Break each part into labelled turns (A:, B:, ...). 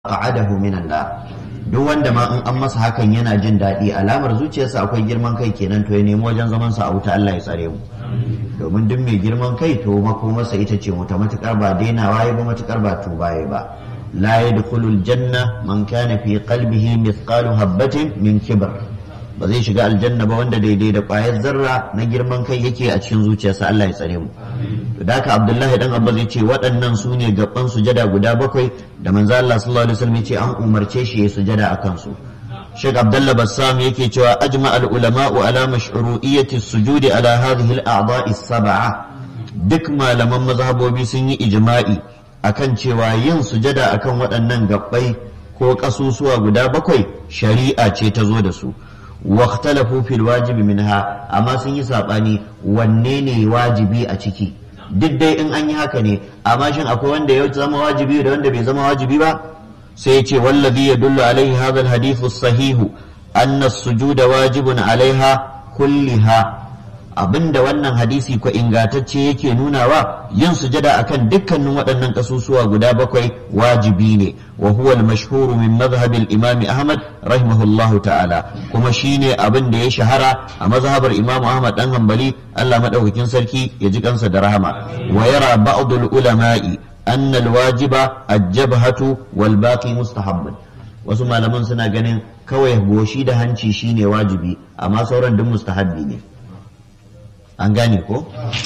A: qa'adahu minan nar duk wanda ma in an masa hakan yana jin daɗi alamar zuciyarsa akwai girman kai kenan to ya nemi wajen zaman sa a wuta Allah ya tsare mu domin duk mai girman kai to makomarsa ita ce wuta matukar ba dainawa ya ba matukar ba tuba ya ba la yadkhulul janna man kana fi qalbihi mithqalu habatin min kibr ba zai shiga aljanna ba wanda daidai da ƙwayar zarra na girman kai yake a cikin zuciyarsa Allah ya tsare mu to da haka Abdullahi dan Abba zai ce waɗannan su ne gaban sujada guda bakwai da manzo Allah sallallahu alaihi wasallam ya ce an umarce shi ya sujada akan su Sheikh Abdullah Bassam yake cewa ajma al ulama'u ala mashru'iyyati sujudi ala hadhihi al a'dha'i sab'a duk malaman mazhabobi sun yi ijma'i akan cewa yin sujada akan waɗannan gabbai ko kasusuwa guda bakwai shari'a ce ta zo da su واختلفوا في الواجب منها amma sun yi saɓani wanne ne wajibi a ciki duk dai in an yi haka ne amma shin akwai wanda ya zama wajibi da wanda bai zama wajibi ba sai ya ce wallazi yadullu alaihi hadha alhadithu sahihu anna as-sujuda wajibun alaiha kulliha abinda wannan hadisi ko ingantacce yake nunawa yin sujada akan dukkanin waɗannan kasusuwa guda bakwai wajibi ne wa huwa al-mashhur min madhhab al-imam Ahmad rahimahullahu ta'ala kuma shine abin da ya shahara a mazhabar Imam Ahmad dan Hanbali Allah madaukakin sarki ya ji kansa da rahama wa yara ba'd al-ulama'i anna al-wajiba al-jabhatu wal baqi mustahabbun wasu malaman suna ganin kawai goshi da hanci shine wajibi amma sauran duk mustahabbi ne an gane ko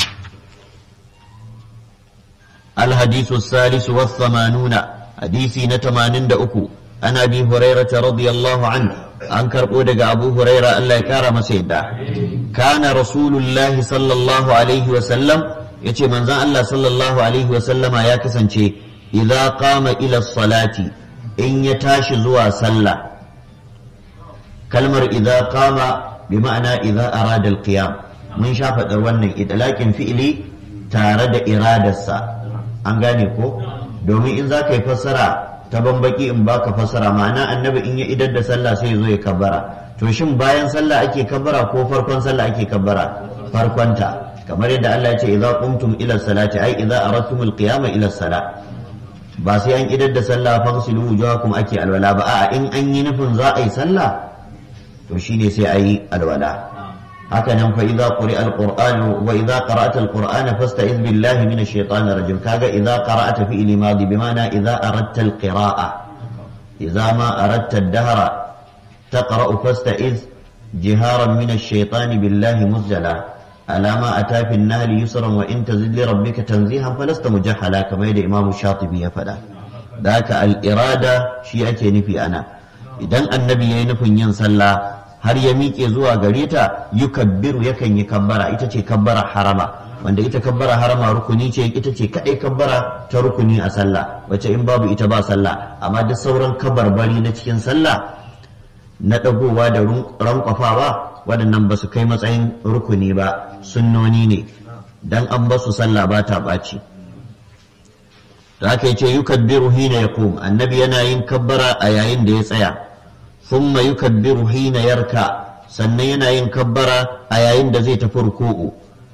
A: الحديث الثالث والثمانون حديثي نتمانين دأكو أنا أبي هريرة رضي الله عنه أنكر أودك أبو هريرة ألا يكارم سيدا كان رسول الله صلى الله عليه وسلم يتي من الله صلى الله عليه وسلم يا كسنشي إذا قام إلى الصلاة إن يتاش زوا صلى كلمة إذا قام بمعنى إذا أراد القيام mun sha faɗar wannan idalakin fi'ili tare da iradarsa an gane ko domin in za ka yi fassara ta bambaki in baka fassara ma'ana annabi in ya idar da sallah sai ya zo ya kabbara to shin bayan sallah ake kabbara ko farkon sallah ake kabbara farkonta kamar yadda Allah ya ce idza qumtum ila salati ai idza aradtum alqiyama ila salat ba sai an idar da sallah fagsilu wujuhakum ake alwala ba a'a in an yi nufin za a yi sallah to shine sai a yi alwala hakanan fa idza quri'a alquran wa idza qara'ta alqur'ana fasta'iz billahi minash shaitanir rajim kaga idza qara'ta fi'li madi bima'ana idza aradta alqira'a idza ma aradta ad-dahra taqra'u fasta'iz jiharan minash shaitani billahi muzjala على ما أتى في النهل يسرا وإن تزد لربك تنزيها فلست مجحلا كما يدى إمام الشاطبي يفدا ذاك الإرادة شيئة نفي أنا إذن النبي ينفي ينسلى har ya miƙe zuwa gare ta yukabbiru yakan yi kabbara ita ce kabbara harama wanda ita kabbara harama rukuni ce ita ce kaɗai kabbara ta rukuni a sallah wacce in babu ita ba sallah amma duk sauran kabarbari na cikin sallah na ɗagowa da rankwafawa waɗannan ba su kai matsayin rukuni ba sunnoni ne dan an basu sallah ba ta ɓaci da aka yi ce yukabbiru hina ya annabi yana yin kabbara a yayin da ya tsaya ثم يكبر حين يركع sannan yana yin kabbara a yayin da zai tafi ruku'u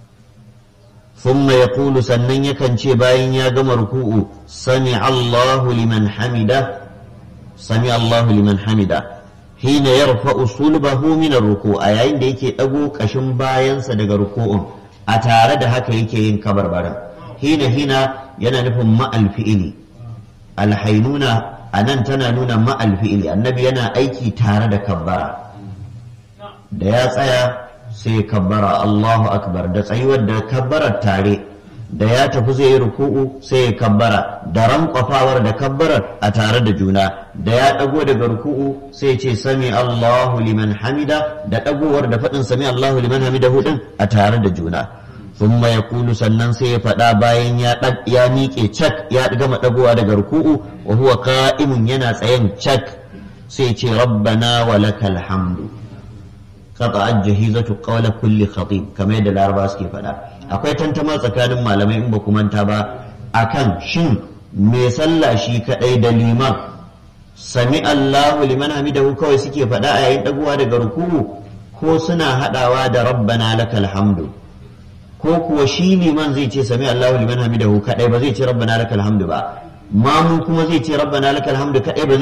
A: thumma yaqulu sannan yakan ce bayan ya gama ruku'u sami Allahu liman hamida sami Allahu liman hamida hina yarfa'u sulbahu min ruku a yayin da yake dago kashin bayansa daga ruku'un a tare da haka yake yin kabarbaran hina hina yana nufin ma'al fi'ili alhainuna a nan tana nuna ma'al fi'ili annabi yana aiki tare da kabbara da ya tsaya sai kabbara Allahu akbar da tsayuwar da kabbarar tare da ya tafi zai yi ruku'u sai ya kabbara da rankwafawar da kabbarar a tare da juna da ya ɗago daga ruku'u sai ce sami Allahu liman hamida da ɗagowar da faɗin sami Allahu liman hamida hudin a tare da juna ثم يقول sannan sai ya faɗa bayan ya ya miƙe cak ya gama ɗagowa daga ruku'u wa huwa qa'imun yana tsayen cak sai ce rabbana wa lakal hamdu qata'at jahizatu qawla kulli khatib kamar yadda laraba suke faɗa akwai tantama tsakanin malamai in ba ku manta ba akan shin me sallah shi kadai da liman sami Allahu liman hamidahu kawai suke faɗa a yayin ɗagowa daga ruku'u ko suna haɗawa da rabbana lakal hamdu ko kuwa shi liman zai ce sami Allahu liman hamidahu kadai ba zai ce rabbana lakal hamdu ba mamu kuma zai ce rabbana lakal hamdu kadai ba